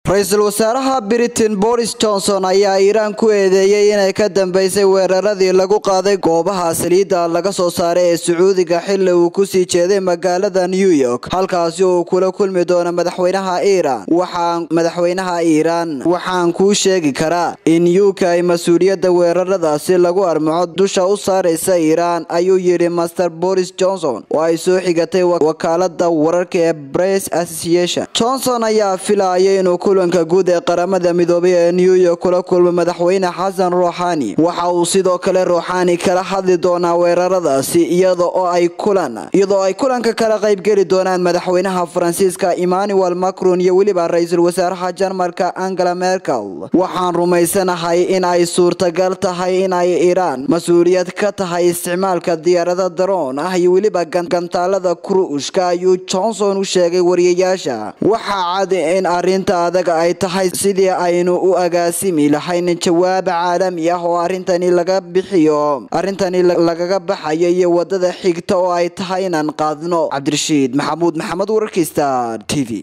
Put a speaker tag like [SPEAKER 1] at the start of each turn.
[SPEAKER 1] ra-iisul wasaaraha britain boris johnson ayaa iiraan ku eedeeyey inay ka dambeysay weeraradii lagu qaaday goobaha saliidda laga soo saaray ee sacuudiga xili uu kusii jeeday magaalada new york halkaasi uu kula kulmi doono madaxweynaha iiraan waxaan madaxweynaha iiraan waxaan kuu sheegi karaa in u k ay mas-uuliyadda weeraradaasi lagu armaco dusha u saaraysa iiraan ayuu yidhi master boris johnson oo ay soo xigatay wakaalada wararka ee press association johnson ayaa filayay inuu kulanka guud ee qaramada midoobay ee new york kula kulmo madaxweyne xasan ruuxani waxa uu sidoo kale ruuxani kala hadli doonaa weeraradaasi iyada oo ay kulan iyadoo ay kulanka kala qaybgeli doonaan madaxweynaha faransiiska emmanuel macron iyo weliba ra-iisul wasaaraha jarmalka angela merkel waxaan rumaysanahay in ay suurtagal tahay in ay iiraan mas-uuliyad ka tahay isticmaalka diyaarada daroon ah iyo weliba gantaalada kruushka ayuu johnson u sheegay wariyayaasha waxaa cad in arinta adag ay tahay sidii aynu u agaasimi lahayn jawaab caalami ah oo arintani laga bixiyo arintani lagaga baxayo iyo wadada xigta oo ay tahay inaan qaadno cabdirashiid maxamuud maxamed wararkista t v